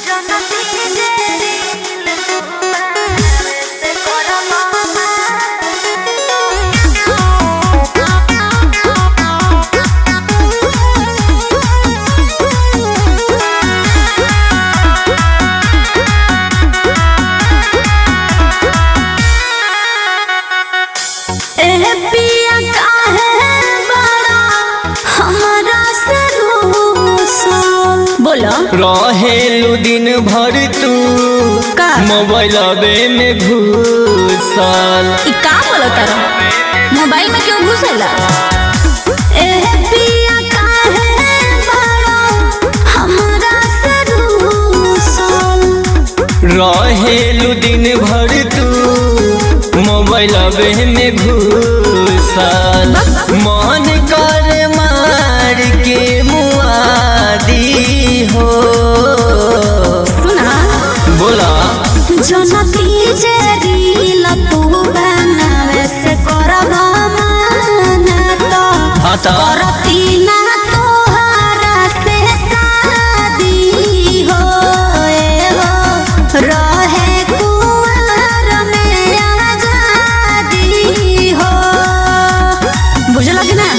एह पिया काहे बड़ा हमरा से रूसल बोलो रहेलू दिन भर तू का? मोबाइलबे में घुसल ई का बोलो तारा मोबाइल में क्यों घुसेला एह पिया काहे बड़ा हमरा से रूसल रहेलू दिन भर तू मोबाइलबे में घुसल मन कर मार के मुआदी हो सुना बोला जनती जे रील तू बनावे से करबा माना तो हाँ तो करती ना तोहरा से शादी हो ए हो रहे कुंवर में आजादी हो बुझला कि ना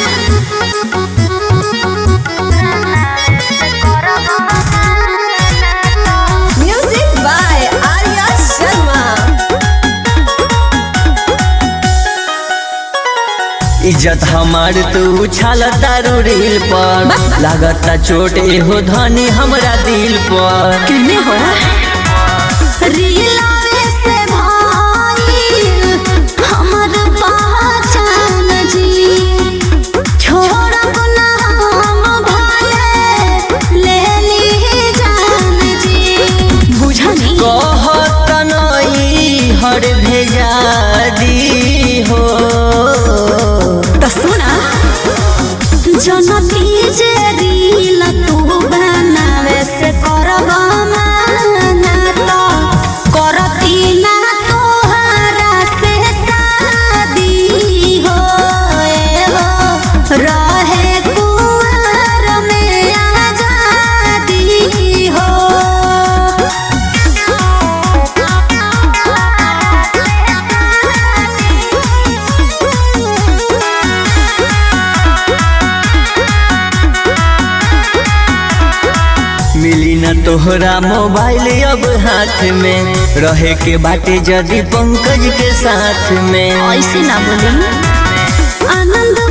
Music by Arya Sharma. इज्जत हमार तू छाल तारू रील पर लागता चोट एहो धनी हमरा दिल पर कहने हो रीलावे से भाईल हमर पहचान जी छोड़ब ना हम भले ले ली जान जी बुझनी कहत नई हर भेजा दी हो तो सुना जनती जे रील तू बनावे से करबा माना तो करती ना तोहरा से शादी हो ए हो रहे कुंवर में आजादी हो मिली न तोहरा मोबाइल अब हाथ में रहे के बाटे जदी पंकज के साथ में ऐसे ना बोली आनंद